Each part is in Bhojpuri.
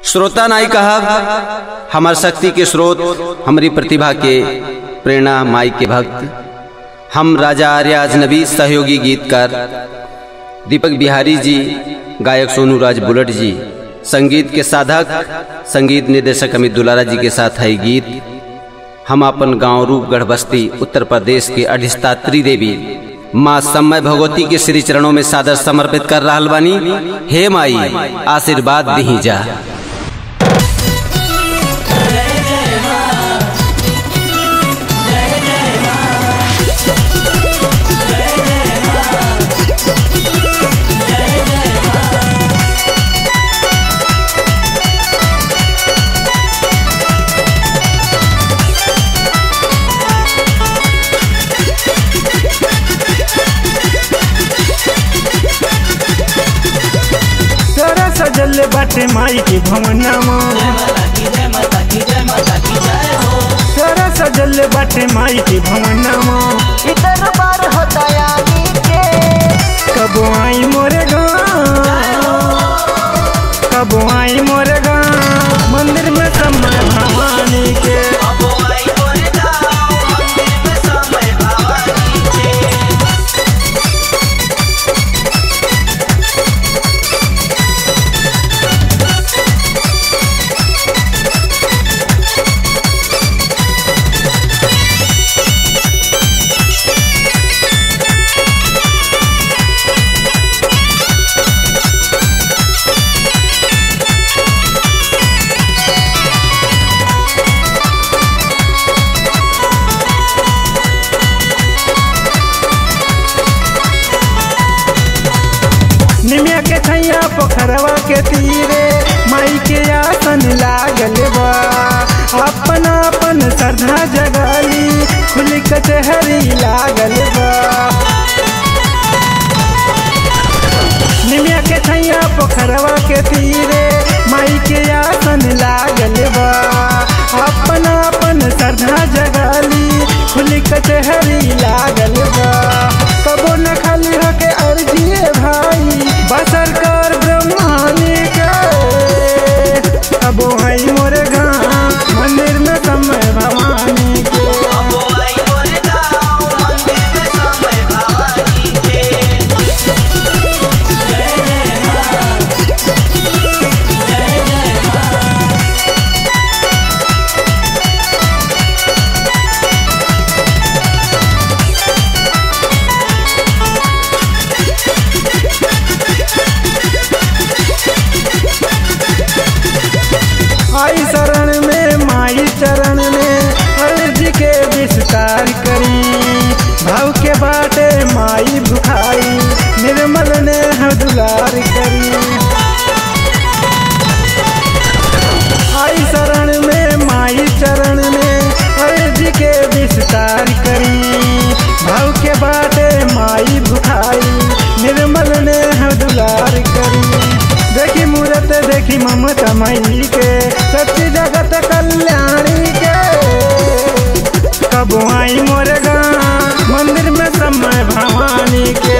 श्रोता नाई कहा हमार शक्ति के स्रोत हमारी प्रतिभा के प्रेरणा माई के भक्त हम राजा आर्य अजनबी सहयोगी गीतकार दीपक बिहारी जी गायक सोनू राज बुलट जी संगीत के साधक संगीत निर्देशक अमित दुलारा जी के साथ है गीत हम अपन गांव रूपगढ़ बस्ती उत्तर प्रदेश के अधिष्ठात्री देवी माँ समय भगवती के श्री चरणों में सादर समर्पित कर रहा बानी हे माई आशीर्वाद दी जा तोरा सजल बाटे माई के भवनमा तोरा सजल बाटे माई के भवनमा इधर बार होता यानी के कब आई मोरे गाँव कब आई मोरे गाँव मंदिर में समय भवानी के निमिया के छैया पोखरवा के तीरे माई के आसन लागल बा अपन अपन श्रद्धा जगाली खुली कचहरी लागल बा निमिया के छैया पोखरवा के तीरे माई के आसन लागल बा अपन अपन श्रद्धा जगाली खुली कचहरी लागल बा कबो न खाली होके अर्जी भाई बसर कर ब्रह्मानी के कबो है मोरे गाँव मंदिर में समय भवानी के आई शरण में माई चरण में अर्जी के विस्तार करी भाव के बाटे माई भुखाई निर्मल ने दुलार करी आई शरण में माई चरण में अर्जी के विस्तार करी भाव के बाटे माई भुखाई निर्मल ने दुलार करी देखी मूरत देखी ममता माई के सच्ची जगत कल्याणी के कब आई मोर गाँव मंदिर में समय भवानी के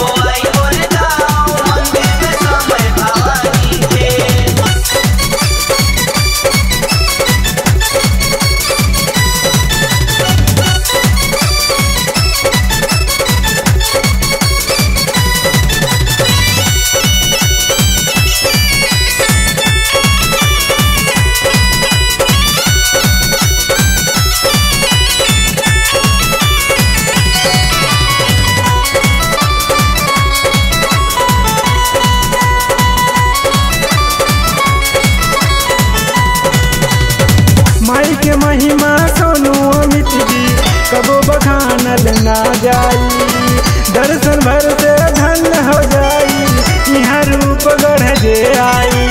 माई के महिमा सोनू अमित जी कबो बखानल ना जाई दर्शन भर से धन हो जाई यहाँ रूप गढ़ जे आई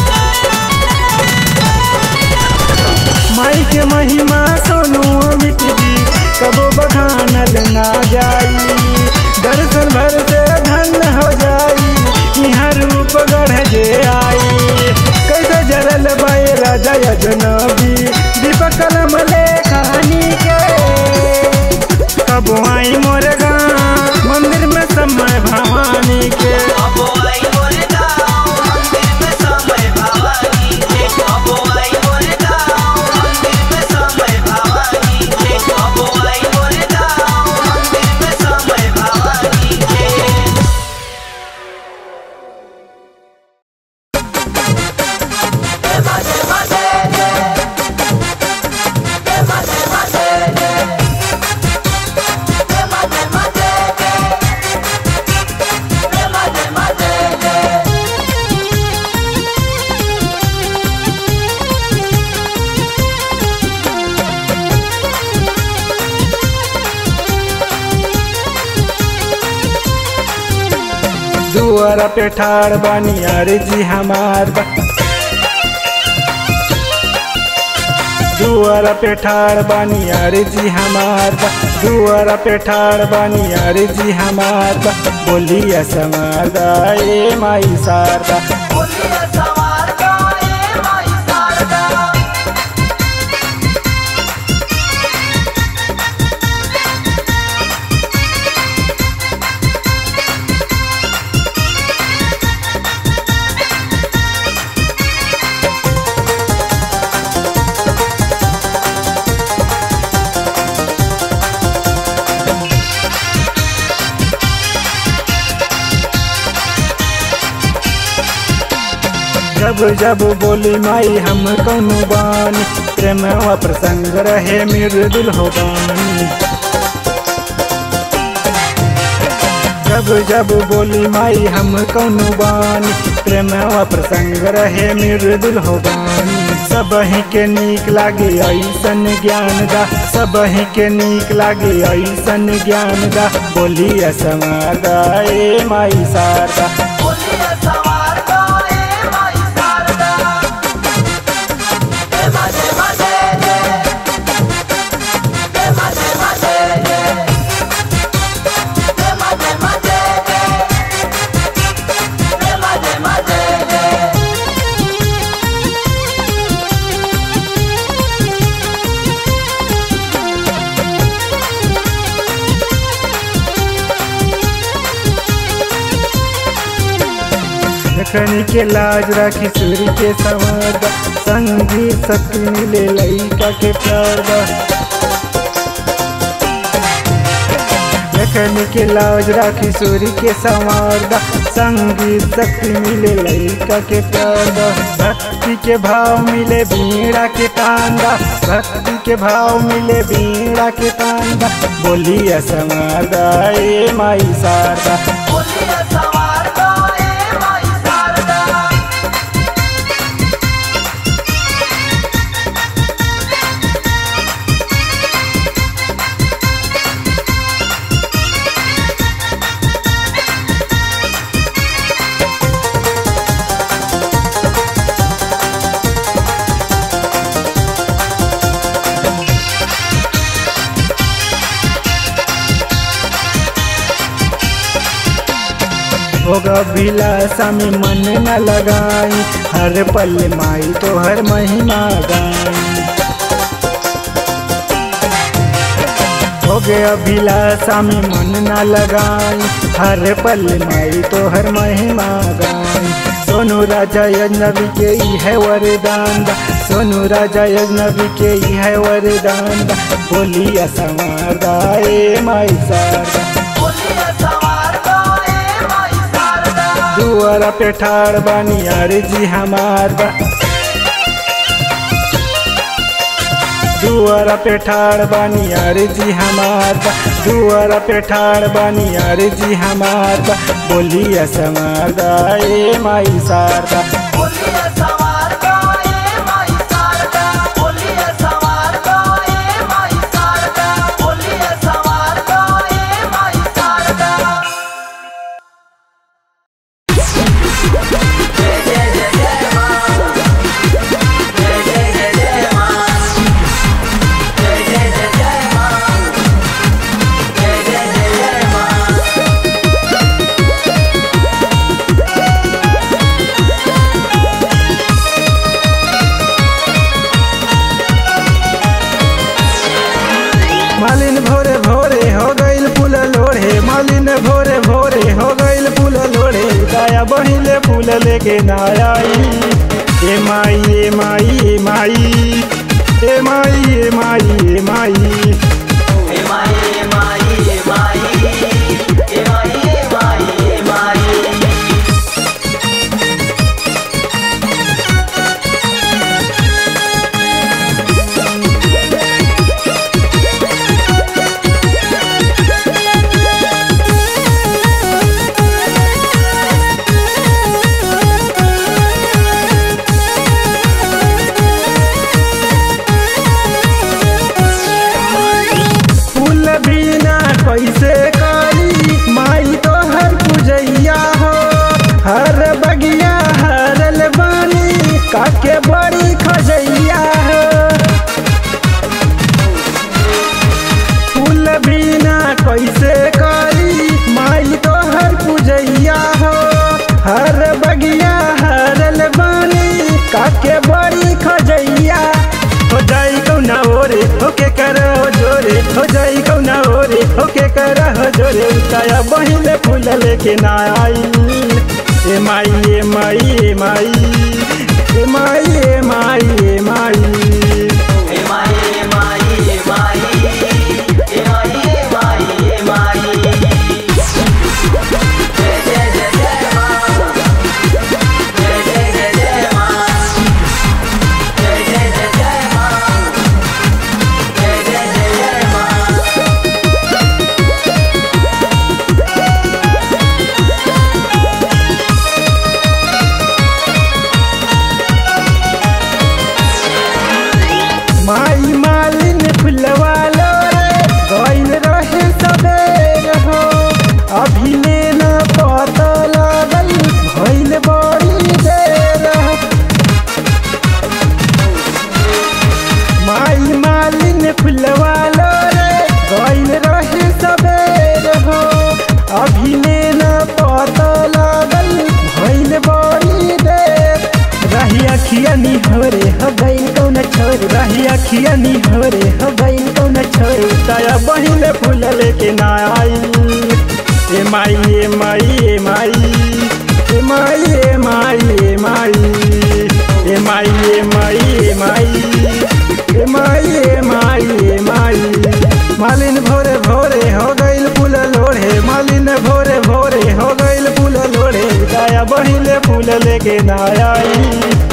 माई के महिमा सोनू अमित जी कबो बखानल ना जाई दर्शन भर से धन हो जाई यहाँ रूप गढ़ जे आई कैसे जरल बाई राजा अजनबी दीपक कलम ले कहानी के कब आई मोर गाँव मंदिर में समय भवानी के अब आई मोरे गाँव मंदिर में समय भवानी के दुआरा पे ठाड़ बानी अरे जी हमार बा दुआरा पे ठाड़ बानी अरे जी हमार बा दुआरा पे ठाड़ बानी अरे जी हमार बा बोलिया समारदा ए माई सारदा बोलिए सवार का ए माई शारदा जब जब बोली माई हम कौनु बानी प्रेम व प्रसंग रहे मृदुल हो बानी जब जब बोली माई हम कौनु बानी प्रेम व प्रसंग रहे मृदुल हो बानी सब ही के नीक लागे ऐसन ज्ञान दा सब ही के नीक लागे ऐसन ज्ञान दा बोली समादा ए माई सारदा बोलिए सवार का ए माई शारदा ए मजे मजे जे ए मजे मजे जे ए मजे मजे जे ए मजे मजे जे जखनी के लाज राखी सूर्य के संवादा संगी शक्ति मिले लइका के प्यार बा जखनी के लाज राखी सूर्य के संवादा संगी शक्ति मिले लइका के प्यार बा भक्ति के भाव मिले बीड़ा के तांदा भक्ति के भाव मिले बीड़ा के तांदा बोलिया समादा ए माई सारदा बोलिए सवार का ए माई शारदा होगा विलासा में मन न लगाई हर पल माई तो हर महिमा गाई हो गया अभिलाषा में मन न लगाई हर पल माई तो हर महिमा गाई सोनू राजा यज्ञवी के ई है वरदान दा सोनू राजा यज्ञवी के ई है वरदान दा बोलिया समारदा ए माई सारदा बोलिए सवार का ए माई शारदा दुआरा पे ठाड़ बानी अरे जी हमार बा दुआरा पे ठाड़ बानी अरे जी हमार बा दुआरा पे ठाड़ बानी अरे जी हमार बा बोलिया समारदा ए माई सारदा बोलिए सवार का ए माई शारदा बोलिए सवार का ए माई शारदा बोलिए सवार का ए माई शारदा मालिन भोरे भोरे हो गईल फूल लोढ़े मालिन भोरे भोरे हो गईल फूल लोढ़े दाया बहिले फूल लेके ना आई ए माई ए माई ए माई ए माई ए माई ए माई काके बड़ी खजैया हो फूल बिना कैसे करी माई तो हर पूजैया हो हर बगिया हरल बानी काके बड़ी खजैया हो जाई कौना ओरे होके कर हो जोरे हो जाई कौना ओरे होके कर हो जोरे उताया बहिले फूल लेके ना आई ए माई ए माई ए माई ए माई ए माई ए माई ए माई ए माई ए माई ए माई ए माई ए माई जय जय जय जय माँ जय जय जय जय माँ जय जय जय जय माँ जय जय जय जय माँ माई मालिन फुलवा लो रे गइल रहे सबेर हो अभी लेना पता लागल भइल बड़ी देर हो माई मालिन फुलवा लो रे गइल रहे सबेर हो अभी लेना पता लागल भइल बड़ी देर रही अखिया निहरे हो गइल कौन छोर रही अखिया निहरे हो गइल कौन छोर ताया बहिले फूल लेके ना आई ए माई ए माई ए माई ए माई ए माई ए माई ए माई ए माई ए माई ए माई ए माई ए माई मालिन भोरे भोरे हो गइल फूल लोढ़े मालिन भोरे भोरे हो गइल फूल लोढ़े दाया बहिले फूल लेके ना आई